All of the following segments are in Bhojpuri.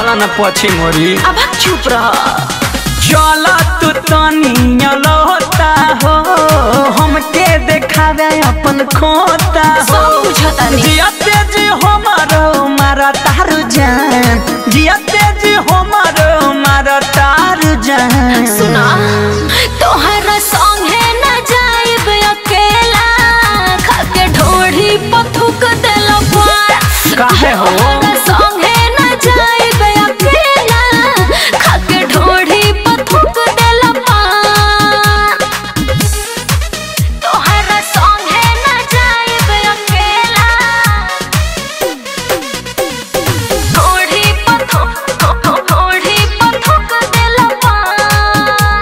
वाला न पछी मोरी अब चुप रह चल तू तनिया लोता हो हमके देखावे अपन खोता हो सब बुझता नहीं जियते जी हमारो मारा तारू जान जियते जी हमारो मारा तारू जान सुना तोहरा संगे न जाइब अकेला खाके ढोढ़ी पथुक देल पार काहे हो? तोहरा संगे न जाइब अकेला खाके ढोढ़ी पथुक देल पार तोहरा संगे न जाइब अकेला ढोढ़ी पथुक ढोढ़ी पथुक देल पार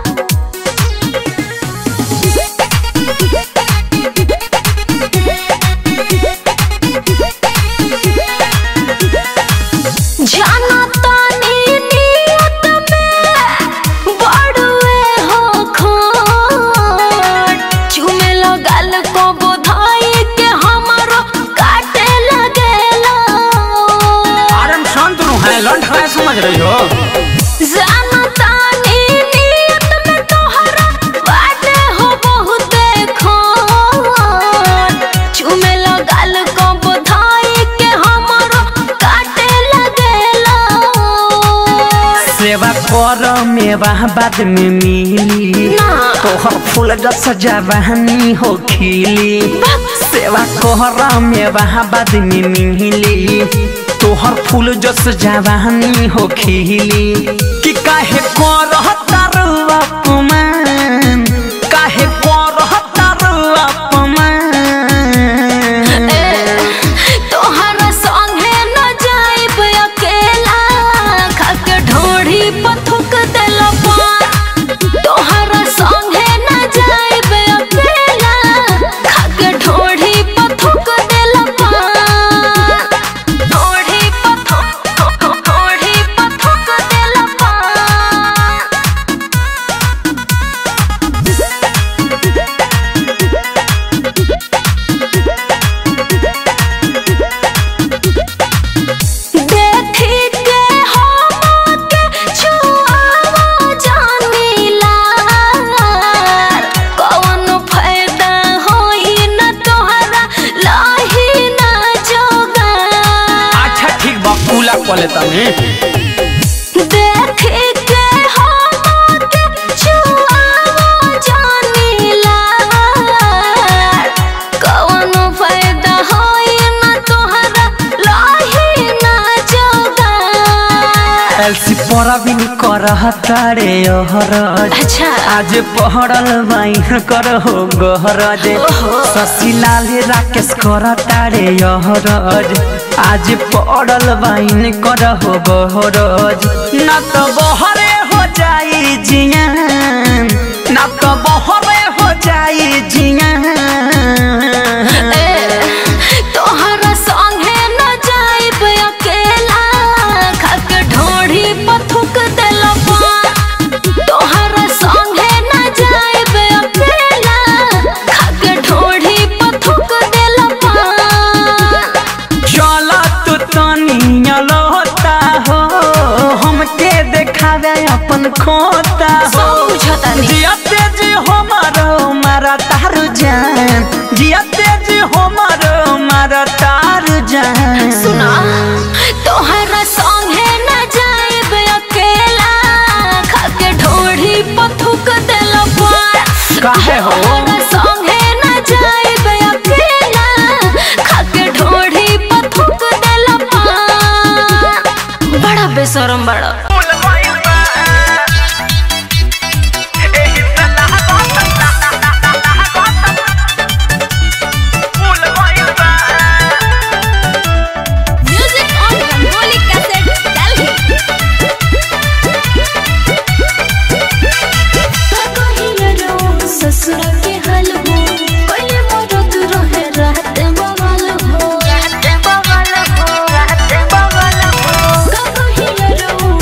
जाना तानी नियत में बड़ुए हो खोट चुमे लगल को बोधाई के हमरो काटे लगेला आरम शांत नु है लंठ है समझ रही हो जाना तानी नियत में तोहरा बाटे हो बहुते खोट चुमे लगल को बोधाई के हमरो काटे लगेला सेवा कर मेवा बाद में मिली ना। तोहर फूल जस जवानी हो खिली सेवा कर मेवा बाद में मिली तोहर फूल जस जवानी हो खिली कि काहे कर तारू अपमान काहे कर तारू अपमान तोहरा संगे न जाइब अकेला खाके ढोढ़ी पथुक देल पार तोहरा संगे न जाइब अकेला खाके ढोढ़ी पथुक देल पार ढोढ़ी पथुक ढोढ़ी पथुक देल पार देखी के हमके छुआवा जानीला कौन फायदा होई न तोहरा लाही न जोगा अच्छा ठीक बा कूला कले तने देखी के हमके छुआवा जानीला कौन फायदा होई न तोहरा लाही न जोगा एलसी परा भी कर तारे ओहरज अच्छा आज पहड़ल बाइन कर हो गहरज ओहो। शशिलाल राकेश कर तारे ओहरज आज पहड़ल बाइन कर हो गहरज न तो बहरे हो जाई जियान न तो बहरे हो जाई जियान तोहरा संगे न जाइब अकेला खाके ढोढ़ी पथुक देल पार तोहरा संगे न जाइब अकेला खाके ढोढ़ी पथुक देल पार चल तू तनिया लोता हो हमके देखावे अपन खोता हो सब बुझता नहीं जियते जी हमारो मारा तारू जान जियते जी हमारो मारा तारू जान सुना तोहरा संगे न जाइब अकेला खाके ढोढ़ी पथुक देल पार काहे हो? तोहरा संगे न जाइब अकेला खाके ढोढ़ी पथुक देल पार बड़ा बेशरम बड़ा music on Rangoli cassette Delhi ससुर के हलवो कोई मरद रहे रात बवाल हो रात बवाल हो रात बवाल हो कहिलो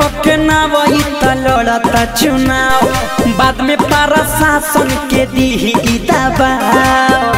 के ना वही त लड़ता चुनाव बाद में पारा शासन के दी दबाव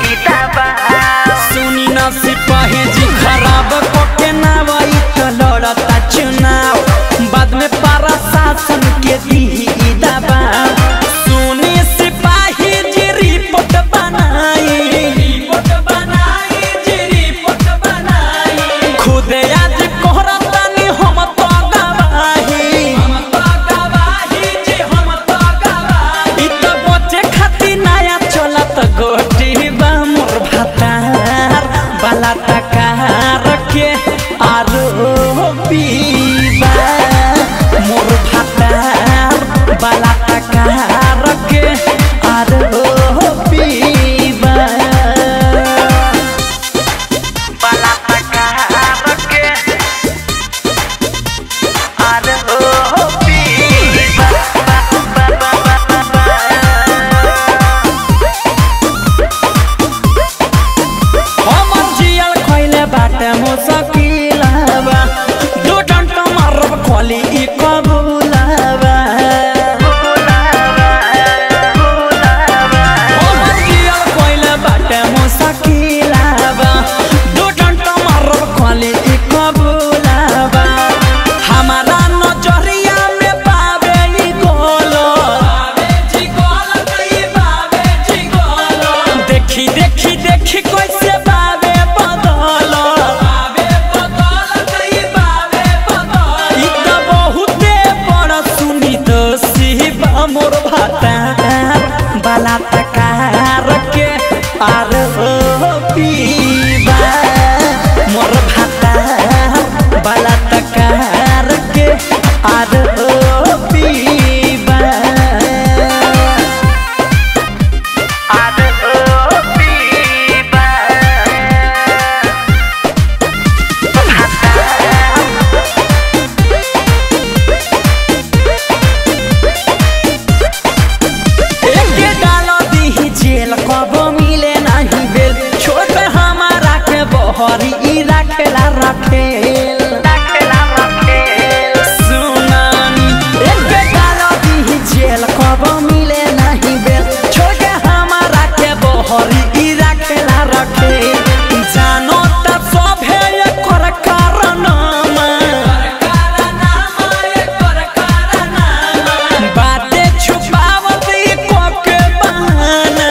सुनी न सिपाही जी खराब के ना वही त लड़ता चुनाव बाद में पारा शासन के दी दबाव सुनी सिपाही जी रिपोर्ट बनाई रिपोर्ट बनाई जी रिपोर्ट बनाई खुदे आज कोहरतानी हम तो गवाही हम तो गवाही जी हम तो गवाही इ त बचे खाती नया चलत गोटी बा मोर भातार बाला तकार के आरो पीबा मोर भातार बाला तकार के आरो पीबा बाला तकार के आरो पीबा हमर जियल खइले बाटे मुसकिलबा दू डंट मारब खोली ई कबूलबा हमर जियल खइले बाटे मुसकिलबा दू डंट मारब खोली ई कबूलबा हमारा नजरिया में पावे ई गोलो पावे जी गोलो कई पावे जी गोलो देखी देखी देखी कैसे बावे बदल बावे बदल कई बावे बदल ई त बहुते बड़ सुनी तो सिबा मोर भाता बाला तकार के आर पीबा मोर भाता बाला तकार के आर पीबा एके डालो दीही जेल कब मिले नहीं बेल छोड़ पे हमारा के बहरी ई रखेला रखेल सुनानी एके डालो दीही जेल कब मिले नहीं बेल छोड़ के हमारा के बहरी ई रखेला रखेल जानो त सभे एकर कारनामा बाते छुपावत ई कोके बहाना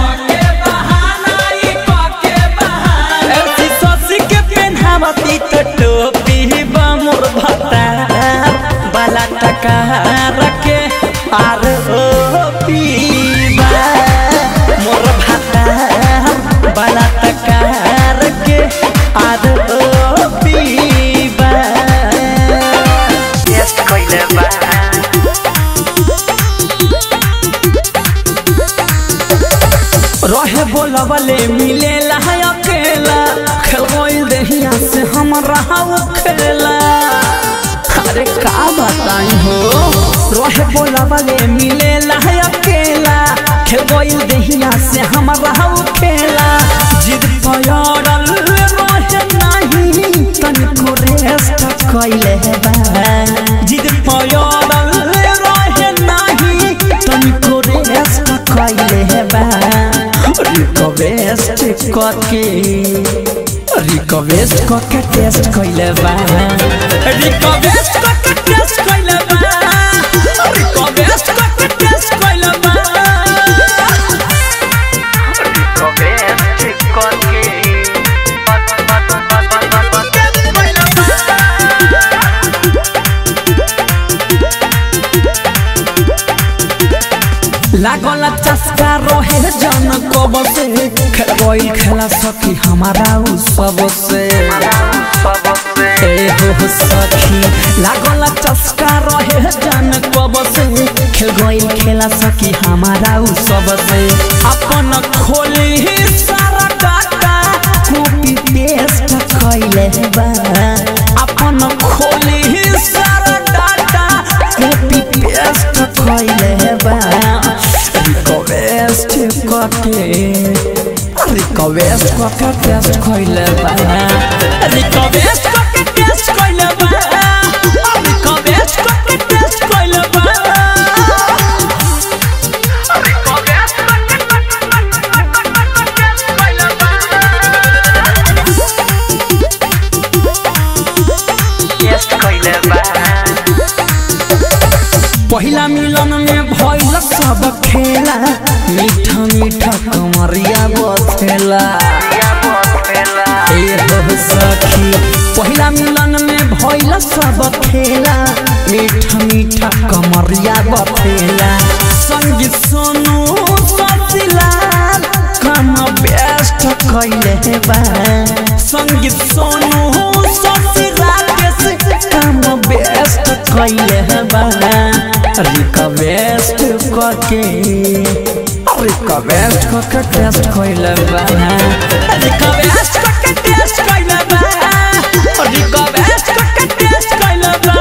ऐसी ससी के पेन्हावती त टोपी बा मोर भता बाला टका रखे आर ओ पीबा मोर भता बाला टका रखे आर ओ पीबा टेस्ट कइले बा रहे बोलबले मिले है अकेला खेल गइल देहिया से हम रहा खेला अरे का बताई हो रहे बोलबले मिले है अकेला खेल गइल देहिया से हम रहा खेला जिद पयड़ल रहे नहीं तनिको रेस्ट कइले बा जिद पयड़ल रहे नहीं तनिको रेस्ट कइले बा रिक्वेस्ट करके रिक्वेस्ट करके टेस्ट कइले बा रिक्वेस्ट करके टेस्ट कइले बा रिक्वेस्ट करके टेस्ट कइले बा रिक्वेस्ट करके लागल चस्का रहे जन कब से खेल गइल खेला सखी हमारा उ सब से ए हो सखी लागल चस्का रहे जन कब से खेल गइल खेला सखी हमारा उ सब से अपन खोली सारा डाटा कॉपी पेस्ट कइले बा अपन खोली सारा डाटा कॉपी पेस्ट कइले बा रिक्वेस्ट करके रिक्वेस्ट करके टेस्ट कइले बा रिक्वेस्ट करके टेस्ट कइले बा रिक्वेस्ट पहिला मिलन में भइल सब खेला मीठा मीठा कमरिया बथेला ए हो सखी पहिला मिलन में भइल सब खेला मीठा मीठा कमरिया बथेला संगीत सोनू ससिलाल कम बेस्ट कैले बा संगीत सोनू ससिलाल के कम बेस्ट कैले बा रिक्वेस्ट करके रिक्वेस्ट करके टेस्ट कैले बा रिक्वेस्ट करके टेस्ट कैले बा रिक्वेस्ट करके टेस्ट कैले बा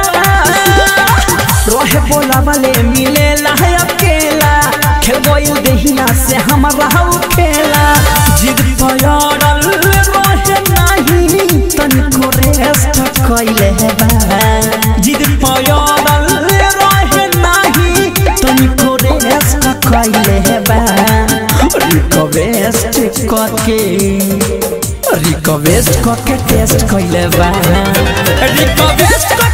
रहे बोला वाले मिले है अकेला खेल गइल देहिया से हमारा हउ खेला जिद पयारल रहे नहीं तनिको रेस्ट कैले बा जिद पयारल रहे नहीं तनिको रेस्ट कैले बा रिक्वेस्ट करके रिक्वेस्ट करके टेस्ट कैले बा रिक्वेस्ट